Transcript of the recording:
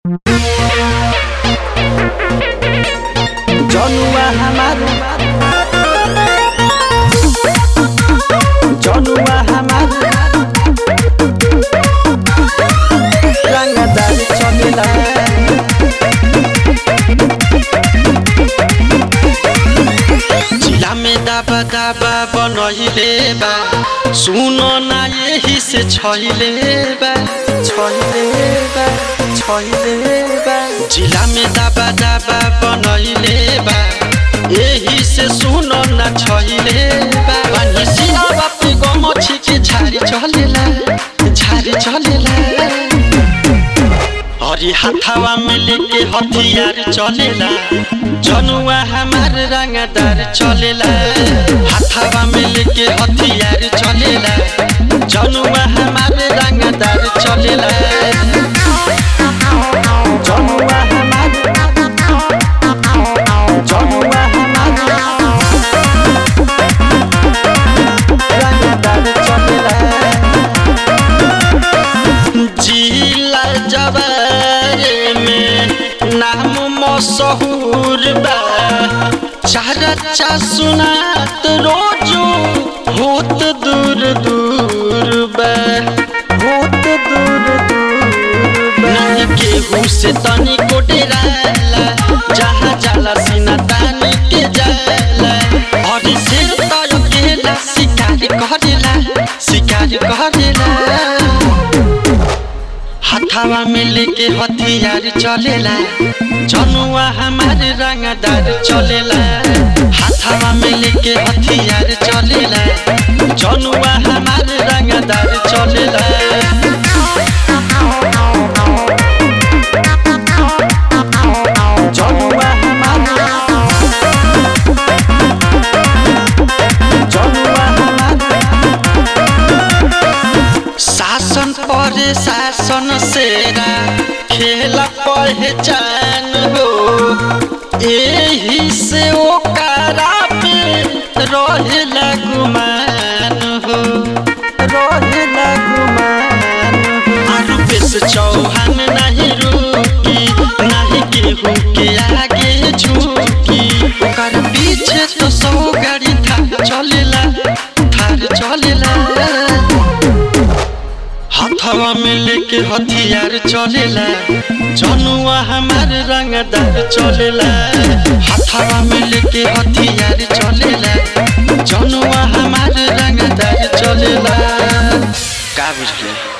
जनुआ हमार जनुआ हमार रंगदार चलेला जिला में दाबा दाबा बनहिले बा सुन ना यही से छैले बा छैले बा छैले बा जिला में दाबा दाबा बनहिले बा यही से सुन ना छैले बा पानी सियावा पे गमछी के झारी चलेला झारी चलेला हरी हाथावा में लेके हथियार चलेला जनुआ हमार रंगदार चलेला हाथावा में लेके हथियार चलेला जनुआ हमार रंगदार चलेला जनुआ हमार जनुआ हमार रंगदार चलेला जिला जबारे में नाम मशहूर बा चर्चा सुनात रोजो होत दूर दूर बा बहुत दूर दूर नहीं केहू से तनी को डेराला जहाँ जाला सीना तानी के जाला और सिर तर केला शिकार करेला शिकार करेला हथावा में लेके हथियार चलेला जनुआ हमार रंगदार चलेला हथावा में लेके हथियार चलेला जनुआ हमार रंगदार चलेला जनुआ हमार जनुआ हमार शासन पर शासन सेरा खेला पहचान हो एही से ओकरा पे रहेला गुमान हो रहेला गुमान आलू पेश चौहान नहीं रुकी नहीं केहू के आगे झुकी ओकर पीछे तो सौ गाड़ी थार चलेला थार चलेला हथवा में लेके हथियार चलेला जनुआ हमार रंगदार चलेला हथवा में लेके हथियार चलेला जनुआ हमार रंगदार चलेला का बुझले